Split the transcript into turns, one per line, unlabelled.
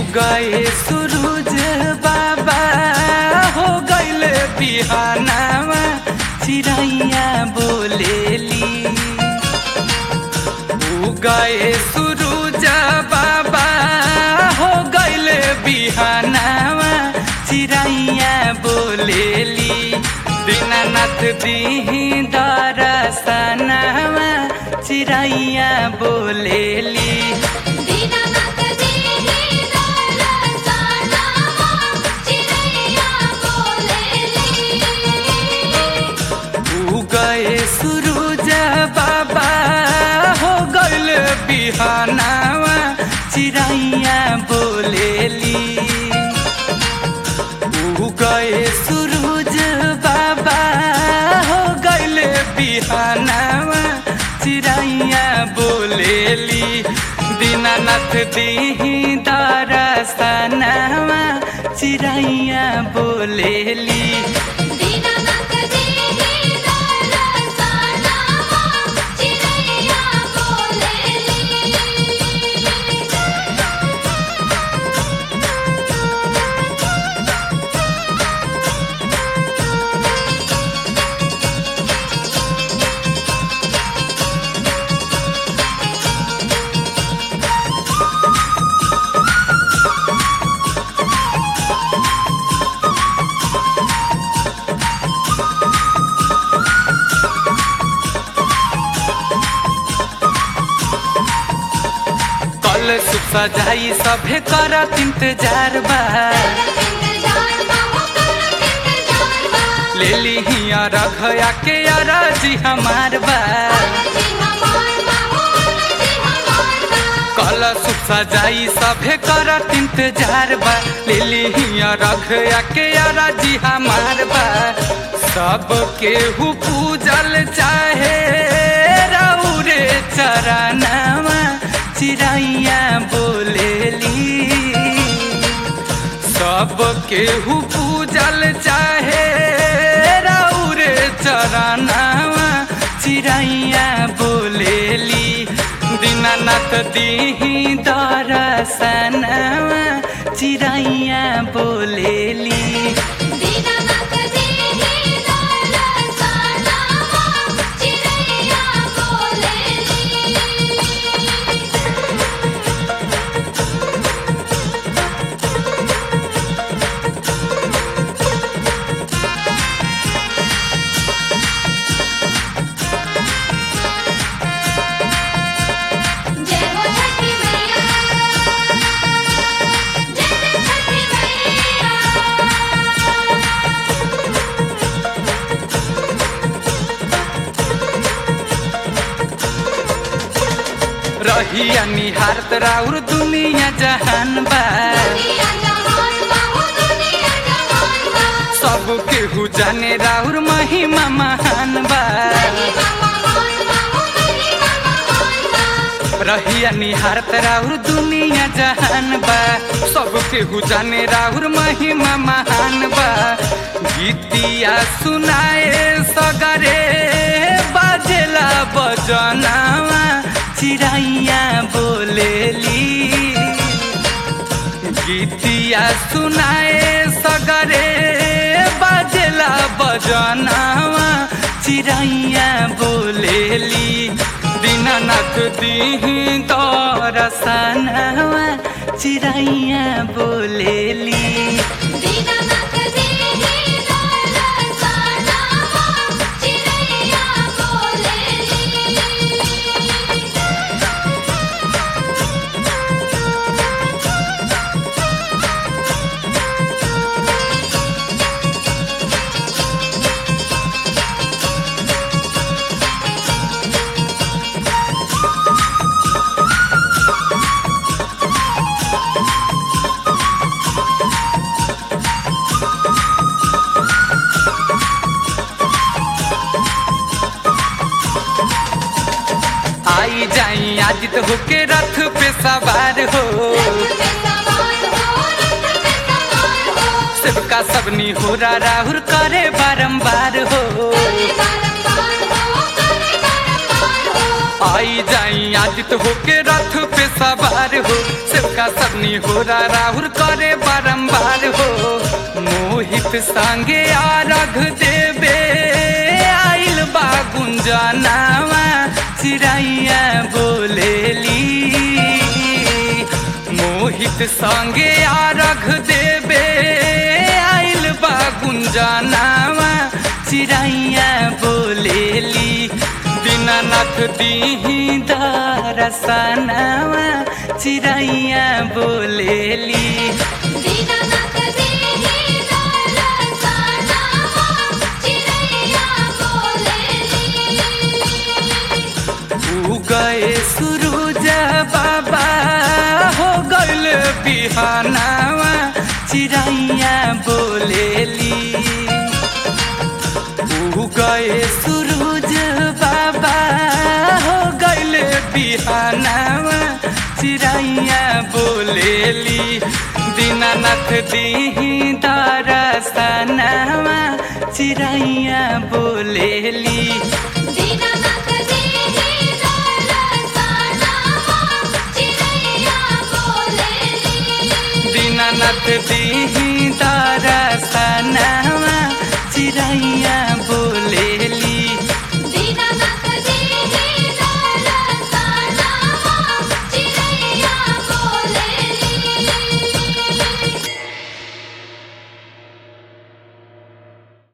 गए सूरज बाबा हो गइल बिहानावा चिड़ैया बोलेली उ गए सूरज बाबा हो गइल बिहानावा चिड़ैया बोलेली दीनानाथ दीही दरसनावा चिड़ैया बोलेली
दीनानाथ देहि दरसनावा चिड़ैया बोलेली
उ गए सूरज बाबा हो गइल बिहानावा चिड़ैया बोलेली उ गए सूरज बाबा हो गइल बिहानावा चिड़ैया बोलेली दीनानाथ दीही दरसनावा चिड़ैया बोलेली
दीनानाथ देहि दरसनावा चिड़ैया बोलेली
कल सुख सजाई सभे करत इंतजार बा
इंतजार बाबू करत इंतजार बा
ले ली हिया रखया के अरजी हमार बा
जी हमार बाबू जी हमार बा
कल सुख सजाई सभे करत इंतजार बा ले ली हिया रखया के अरजी हमार बा सब केहू पूजल चाहे रौरे चरनावा चिड़ैया बोलेली सब केहू पूजल चाहे रौरे चरनावा चिड़ैया बोलेली दीनानाथ दीही दरसनावा चिड़ैया बोलेली
दीनानाथ देहि दरसनावा चिड़ैया बोलेली जय हो छठी मैया जय जय छठी मैया
रहिया निहारत राउर दुनिया जहान बा
दुनिया जहान बाबू दुनिया जहान बा
सब केहू जाने राउर महिमा महान बा
महिमा महान बाबू महिमा महान बा
रहिया निहारत राउर दुनिया जहान बा सब केहू जाने राउर महिमा महान बा गीतिया सुनाए सगरे बाजेला बजनावा चिड़ैया बोलेली गीतिया सुनाए सगरे बाजेला बजनावा चिड़ैया बोलेली दीनानाथ दीही दरसनावा चिड़ैया बोलेली
दीनानाथ देहि दरसनावा चिड़ैया बोलेली
आई जाई आदित होके रथ पे सवार हो
रथ पे सवार हो रथ पे सवार हो
सबका सबनी हो राहुल करे बारंबार हो
करे बारंबार हो करे बारंबार हो
आई जाई आदित होके रथ पे सवार हो सबका सेवका सबनी हो राहुल करे बारंबार हो मोहित संगे आरघ देवे आइल बा गुंजनावा चिड़ैया बोलेली मोहित संगे आरघ देवे आइल बा गुंजनावा चिड़ैया बोलेली दीनानाथ दीही दरसनावा चिड़ैया बोलेली
दीनानाथ देहि दरसनावा चिड़ैया बोलेली
उगए सूरज बाबा हो गइल बिहानावा चिड़ैया बोलेली उगए सूरज बाबा हो गइल बिहानावा चिड़ैया बोलेली दीनानाथ दीही दरसनावा चिड़ैया बोलेली
दीनानाथ देहि दरसनावा चिड़ैया बोलेली
दीनानाथ दीही दरसनावा चिड़ैया